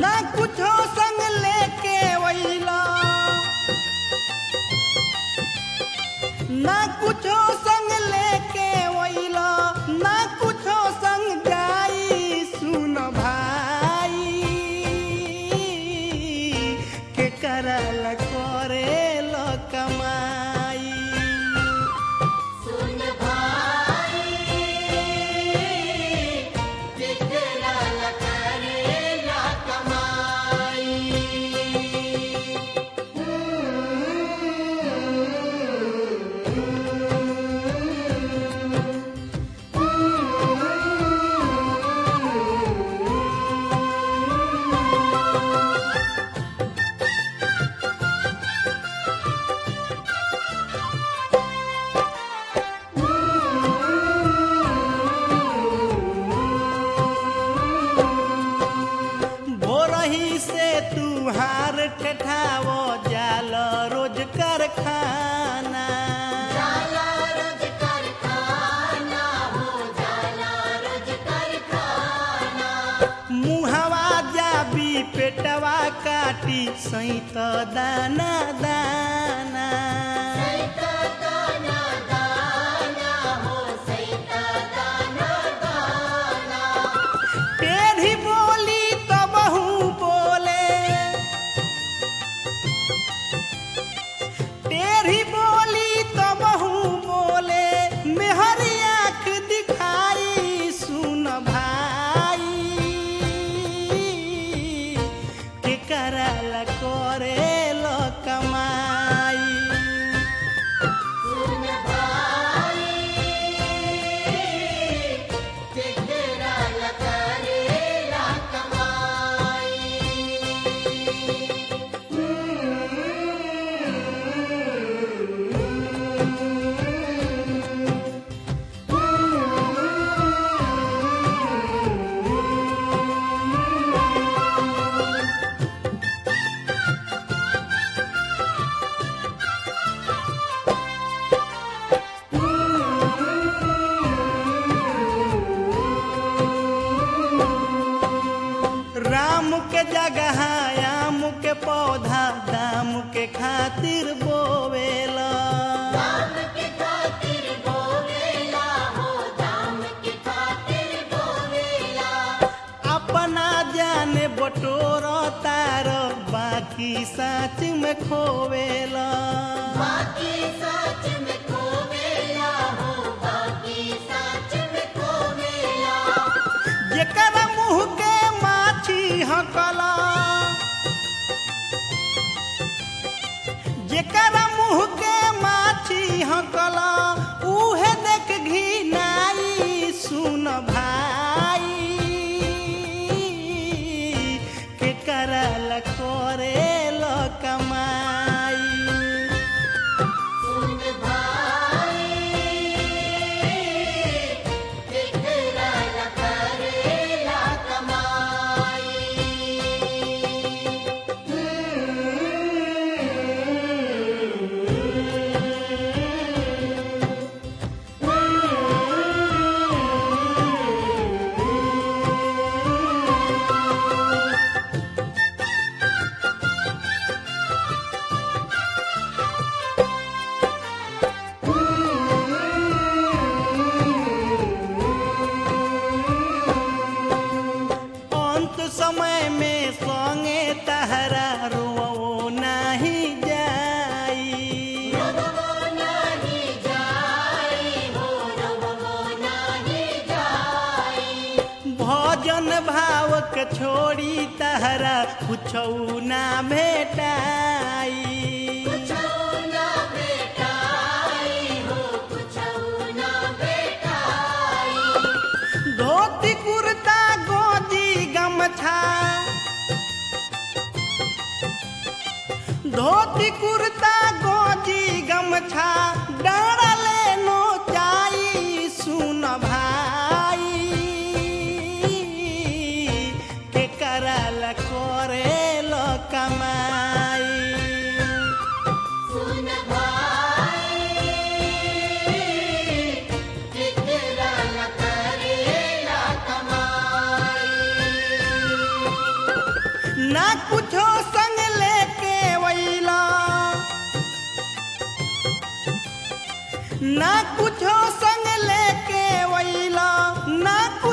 ना कुछो संग लेके वैला ना कुछो संग लेके वैला ना कुछो संग जाई सुन भाई के करल करे लो कमाई सुन भाई केकरा ला करेला कमाई भोरही से तू हार ठठावो जाल रोज कारखाना जाला रोज कारखाना हो जाला रोज कारखाना मुहवा जाबी पेटवा काटी सैत दाना दाना सैता दाना दाना हो सैता दाना दाना टेढ़ी बोली तो बहु बोले टेढ़ी बोली तो बहु बोले मेहरी आँख दिखाई सुन भाई के करल करे लो कमाई सुन भाई केकरा ला करेला कमाई राम के जगह आम के पौधा दाम के खातिर बोवेला दाम के खातिर बोवेला हो दाम के खातिर बोवेला अपना जाने बटोर तार बाकी साच में खोवेला बाकी सच में खोवेला हो बाकी सच में खोवेला जेकर मुंह के माछी हकला जेकर मुंह के माछी हकला उहे देख घिनाई सुन भाई के करल करे लो कमाई सुन भाई केकरा ला करेला कमाई अंत समय में संगे तहरा रो नाही जाई रवो नाही जाई हो रवो नाही जाई भजन भाव के छोड़ी तहरा कुछ ना भेटाई कुछो ना बेटाई हो कुछो ना बेटाई धोती कुर्ता गोदी गमछा धोती कुर्ता गोदी गमछा डाले नो चाई सुन भाई के करल करे लो कमाई सुन भाई केकरा ला करेला कमाई कुछो संग लेके वैला ना कुछ